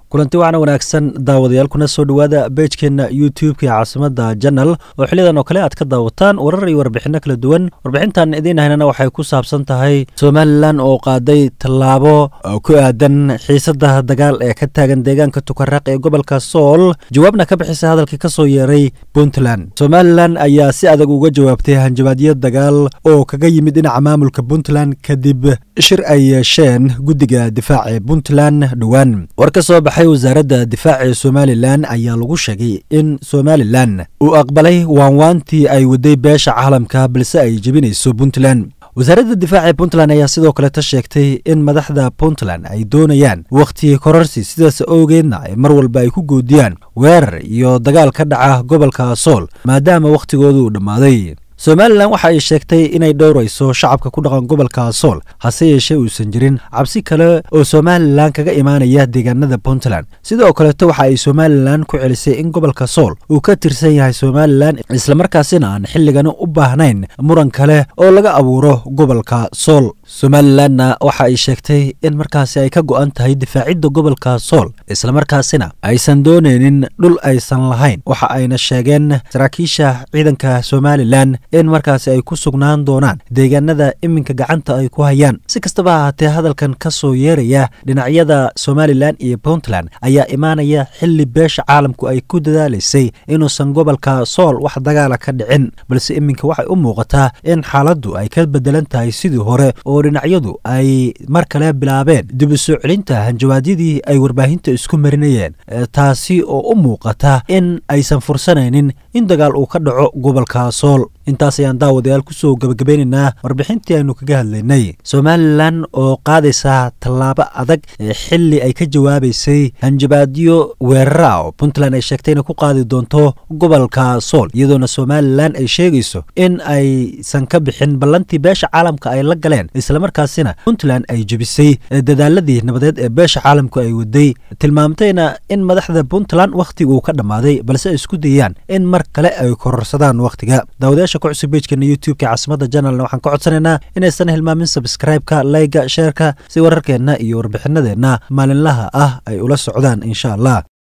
kulanti waxaana wanaagsan daawadayaal kuna soo dhowaada beejkeenna youtube-ka ee caasimada janal oo xilidan oo kale aad ka daawataan warar iyo warbixinno kala duwan warbixintan idiin haynana waxay ku saabsan tahay somalilan oo qaaday tallaabo ku aadan xiisada dagaal ee ka taagan deegaanka tukaraaq ee gobolka sool jawaabna ka bixisa hadalkii ka soo yeeray puntland somalilan ayaa si adag uga jawaabtay hanjabaadyo dagaal oo kaga yimid dhinaca maamulka puntland kadib shir ay yeesheen guddiga difaaca ee puntland dhowaan war ka soo baxay wasaaradda difaaca ee somalilan ayaa lagu sheegay in somalilan uu aqbalay waanwaantii ay waday beesha caalamka balse ay jebinayso puntland wasaaradda difaaca ee puntland ayaa sidoo kaleta sheegtay in madaxda puntland ay doonayaan wakhti kororsi sidaas awgeedna ay mar walba ay ku goodiyaan weerar iyo dagaal ka dhaca gobolka sool maadaama wakhtigoodu uu dhammaaday somalilan waxa ay sheegtay inay dhowrayso shacabka ku dhaqan gobolka sool hase yeeshee uusan jirin cabsi kale oo somalilan kaga imaanaya deegaanada puntland sidoo kaleeto waxa ay somalilan ku celisay in gobolka sool uu ka tirsan yahay somalilan islamarkaasina aan xilligani u baahnayn muran kale oo laga abuuro gobolka sool somalilanna waxa ay sheegtay in markaasi ay ka go'an tahay difaacidda gobolka sool islamarkaasina aysan doonaynin dhul aysan lahayn waxa ayna sheegeen saraakiisha ciidanka somalilan in markaasi ay ku sugnaan doonaan deegaanada iminka gacanta ay ku hayaan si kastaba ahaatee hadalkan ka soo yeeraya dhinacyada somalilan iyo puntland ayaa imaanaya xilli beesha caalamku ay ku dadaalaysay inuusan gobolka sool wax dagaala ka dhicin balse iminka waxay u muuqataa in xaaladdu ay ka bedelan tahay sidii hore oo dhinacyadu ay mar kale bilaabeen dib u soo celinta hanjawaadyadii ay warbaahinta isku marinayeen taasi oo u muuqata in aysan fursanaynin in dagaal uu ka dhaco gobolka sool intaas ayaan daawadayaal kusoo gebagabeynaynaa warbixintii aynu kaga hadlaynay somalilan oo qaadaysa tallaabo adag ee xili ay ka jawaabaysay hanjabaadyo weerara oo puntland ay sheegtay inay ku qaadi doonto gobolka sool iyadoona somalilan ay sheegayso in aysan ka bixin ballantii beesha caalamka ay la galeen islamarkaasina puntland ay jebisay dadaaladii nabadeed ee beesha caalamku ay waday tilmaamtayna in madaxda puntland wakhtiga uu ka dhammaaday balse ay isku dayaan in mar kale ay kororsadaan wakhtiga cusub bejkeena youtube-ka caasimada janalna waxaan ka codsanaynaa inaysan hilmaamin sabskraibeka layga sheerka si wararkeenna iyo warbixinadeenna maalinlaha ah ay ula socdaan insha allah